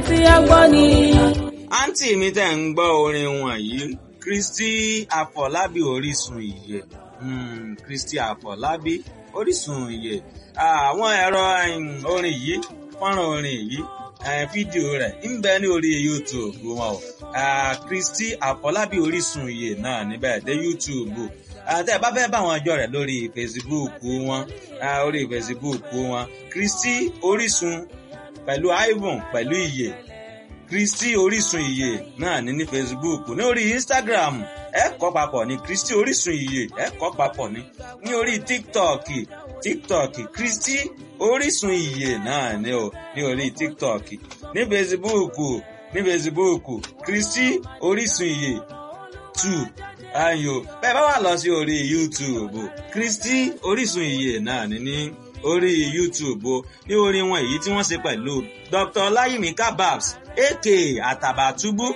tí a gbọ́ ni. àǹtí mi tẹ̀ ń gbọ́ orin wọ̀nyí Kristi Àfọlábí Orísun ìyè mm, Kristi Àfọlábí Orísun ìyè àwọn ẹ̀rọ orin yìí fọ́nrán orin yìí fídíò rẹ̀ ń bẹ ní orí YouTube wọn o Kristi Àfọlábí Orísun ìyè náà níbẹ̀ dé YouTube àti ẹ bá fẹ́ bá wọn jọ rẹ̀ lórí Facebook wọn orí Facebook wọn Kristi Orísun pẹ̀lú Ivan pẹ̀lú ìyè Kristi Orísun ìyè náà ní ní Facebook ní orí Instagram ẹ kọ papọ̀ ní Kristi Orísun ìyè ẹ kọ papọ̀ ní ní orí TikTok TikTok Kristi Orísun ìyè náà ní o ní orí TikTok ní Facebook ní Facebook Kristi Orísun ìyè two ayo bẹ́ẹ̀ bá wà lọ sí orí YouTube Kristi Orísun ìyè náà ní ní orí YouTube o ní orin wọn èyí tí wọ́n ṣe pẹ̀lú Dr. Ọláyími Kababs aka Àtàbàtúbú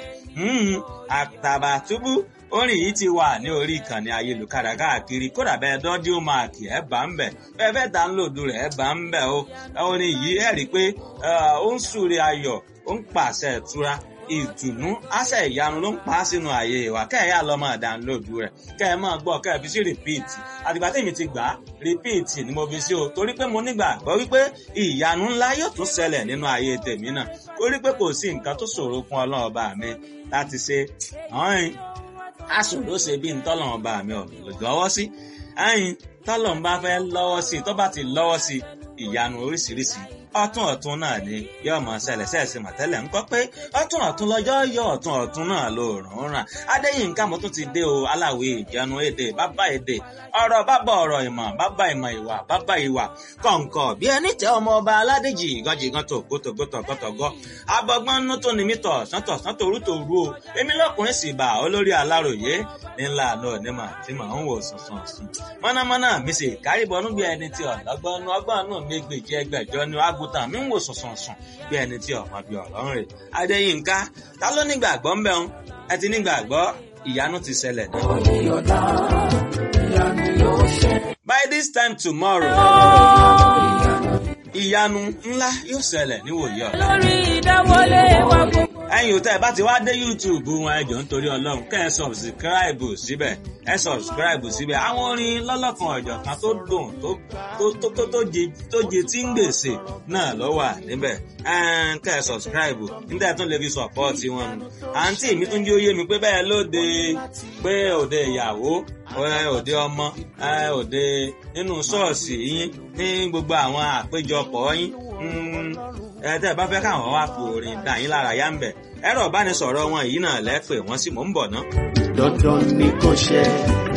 Àtàbàtúbú orin yìí ti wà ní orí ìkànnì ayélujára káàkiri kódà bẹ́ẹ̀ dọ́díò máàkì ẹ̀ bá ń bẹ̀ bẹ́ẹ̀ fẹ́ dánlòdù rẹ̀ ẹ̀ bá ń bẹ̀ o orin yìí ẹ̀ rí i pé ó ń súre ayọ̀ ó ń pàṣẹ ìtura ìtùnú àṣẹ ìyanu ló ń pa á sínú ààyè ìwà kẹ́ ẹ̀ yá lọ máa dánlóòdù rẹ̀ kẹ́ ẹ̀ máa gbọ́ kẹ́ ẹ̀ fi sí rìpíìtì àtìgbà tèmi ti gbà á rìpíìtì ni mo fi sí o torí pé mo nígbàgbọ́ wípé ìyanu ńlá yóò tún ṣẹlẹ̀ nínú ààyè tèmi náà torí pé kò sí nǹkan tó ṣòro fún ọlọ́run ọba mi láti ṣe ọ̀hìn aṣòro ṣe bí ntọ́lọ́run ọba mi ò lọ́wọ́ sí ẹ̀yìn tọ́lọ́run bá fẹ́ lọ́wọ́ sí tó bá ti lọ́wọ́ sí ìyanu oríṣiríṣi ọ̀tún ọ̀tún náà ni yóò mọ ṣẹlẹ̀ ṣẹẹsì mọtẹlẹ ń kọ pé ọ̀tún ọ̀tún lọ́jọ́ yọ ọ̀tún ọ̀tún náà ló rùn ràn adéyínká mo tún ti dé o aláwẹ ìjẹun èdè bàbá èdè ọ̀rọ̀ bàbá ọ̀rọ̀ ìmọ̀ bàbá ìmọ̀ ìwà bàbá ìwà kọǹkọ bí ẹni tẹ ọmọ ọba aládèjì ìgànjìgàn tó gótógótógótógó abọgbọn nú tó ní mítọ sọtọ sọtọ orútọ òru o èmi lọkùnrin sì bá olórí aláròyé ńlá náà onímọ̀ tí màá ń wò sùnsùn sùn mọ̀nàmọ́ná mi sì kárìbọnú bí ẹni tí ọ̀lọ́gbọ́n ọgbọ́n nù mí gbèjì ẹgbẹ̀jọ ni àgùntàn mi ń wò sọ̀sọ̀sọ̀ bí ẹni tí ọmọ bíi ọ̀rọ̀ ń rè. Adéyínká ta ló nígbàgbọ́ ń bẹ̀ ń ẹ ti nígbàgbọ́ ìyanu ti ṣẹlẹ̀ náà. By this time tomorrow ìyanu ńlá yóò ṣẹlẹ̀ níwòye ọ̀la. lórí ìdáwọlé wa gbogbo. ẹ̀yin òtẹ́ ẹ bá ti wá dé YouTube wọn ẹ jọ̀ọ́ nítorí Ọlọ́run kẹ́ ẹ sọ̀bsìkíráìbù síbẹ̀ ẹ sọ̀bsìkíráìbù síbẹ̀ àwọn orin lọ́lọ́kan ọ̀jọ̀ kan tó dùn tó tó jẹ tí ń gbèsè náà ló wà níbẹ̀ kẹ́ ẹ sọ̀bsìkíráìbù níta tún lè fi sọ̀pọ́ọ̀tì wọn nù. àǹtí mi tún jẹ́ òye mi pé bẹ́ẹ̀ lóde pé òde ìyàwó òde ọmọ òde nínú ṣọ́ọ̀ṣì yín ní gbogbo àwọn àpéjọpọ̀ yín ẹ tẹ́ ẹ bá fẹ́ káwọn wá fi orin dà yín lára yá ń bẹ̀ ẹ̀rọ ìbánisọ̀rọ̀ wọn yìí náà lẹ́pẹ̀ wọ́n sì mò ń bọ̀ ná. dandan ni kò ṣe